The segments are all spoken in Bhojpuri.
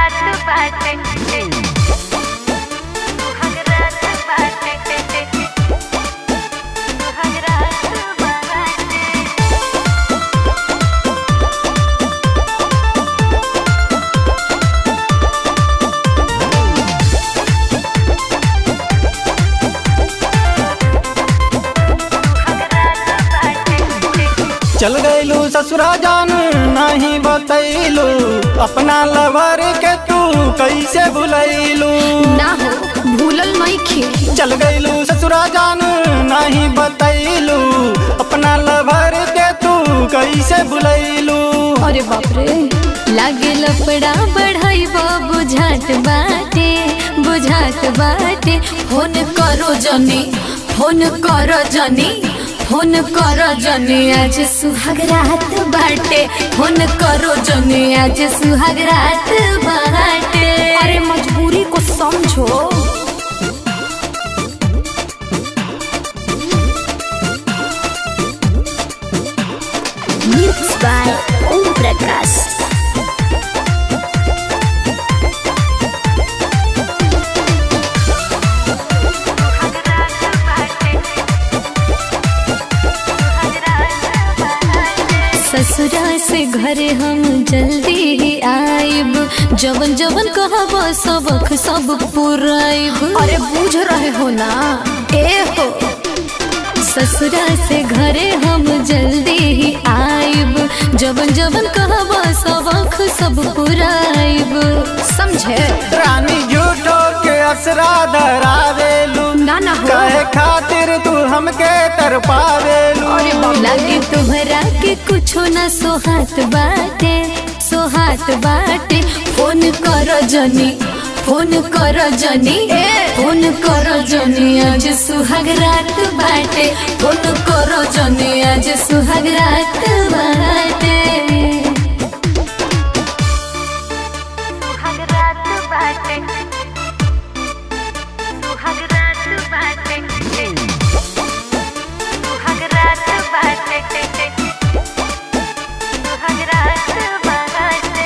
सुहागरात बाटे सुहागरात बाटे सुहागरात बाटे चल गईलू ससुरा जान नहीं बतैलू अपना लवर के तू कैसे भुलैलू ना हो भूलल नहीं खे चल गईलू ससुरा जान नहीं बतैलू अपना लवर के तू कैसे भुलैलू अरे बाप रे लागे लफड़ा बढ़ाई बुझात बाटे बुझात बाटे फोन करो जनी फोन करो जनी फोन करो जनी आज सुहाग रात बाटे फोन करो जनी आज सुहाग रात बाटे अरे मजबूरी को समझो मिक्स बाय ओम प्रकाश ससुरा से घरे हम जल्दी ही आइब जवन जवन कहब सबक सब पुराइब अरे बूझ रहे हो ना ए हो ससुरा से घरे हम जल्दी ही आइब जवन जवन कहब सबक सब पुराइब समझे रानी झूठो के असरा धरावेलू ना ना हो कहे खातिर तू हमके तरपावेलू अरे लगे तुहरा के कुछो ना सोहात बाटे सोहात बाटे फोन कर जनी फोन कर जनी फोन कर जनी आज सुहाग रात बाटे फोन कर जनी आज सुहाग रात बाटे सुहागरात बाटे सुहागरात बाटे सुहागरात बाटे सुहागरात बाटे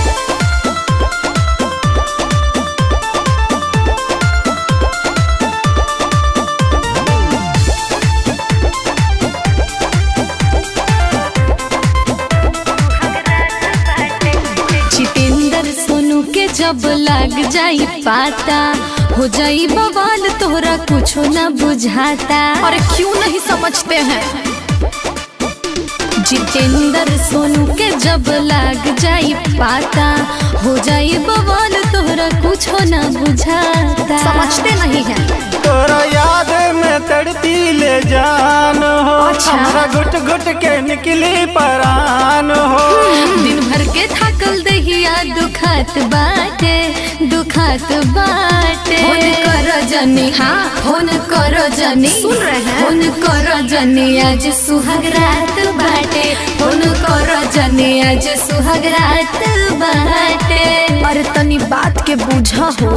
जितेंद्र सोनू के जब लाग जाई पाता हो जाई बवाल तोहरा कुछो ना बुझाता और क्यों नहीं समझते हैं जितेंद्र सोनू के जब लाग जाई पाता हो जाई बवाल तोहरा कुछो ना बुझाता समझते नहीं है तोरा याद में तड़पी ले जान हो अच्छा। हमरा घुट घुट के निकली परान हो दिन भर के थकल दहिया दुखात बाटे दुखात बाटे फोन करो जनी हाँ फोन करो जनी सुन रहे हैं फोन करो जनी आज सुहाग रात बाटे फोन करो जनी आज सुहाग रात बाटे अरे तनी बात के बुझा हो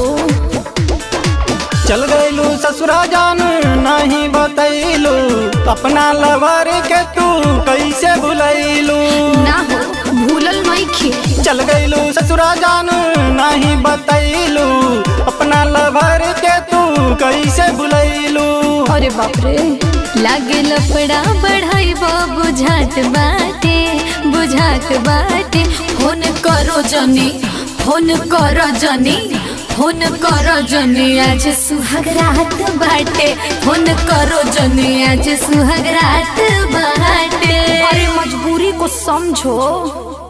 चल गईलू ससुरा जान नहीं बतैलू अपना लवर के तू कैसे भुलैलू ना हो भूलल नहीं खे चल गईलू ससुरा जान नहीं बतैलू अपना लवर के तू कैसे भुलैलू अरे बाप रे लागे लफड़ा बढ़ाई बुझात बाटे बुझात बाटे फोन करो जनी फोन करो जनी फोन करो जनी आज सुहाग रात बाटे फोन करो जनी आज सुहाग रात बाटे अरे मजबूरी को समझो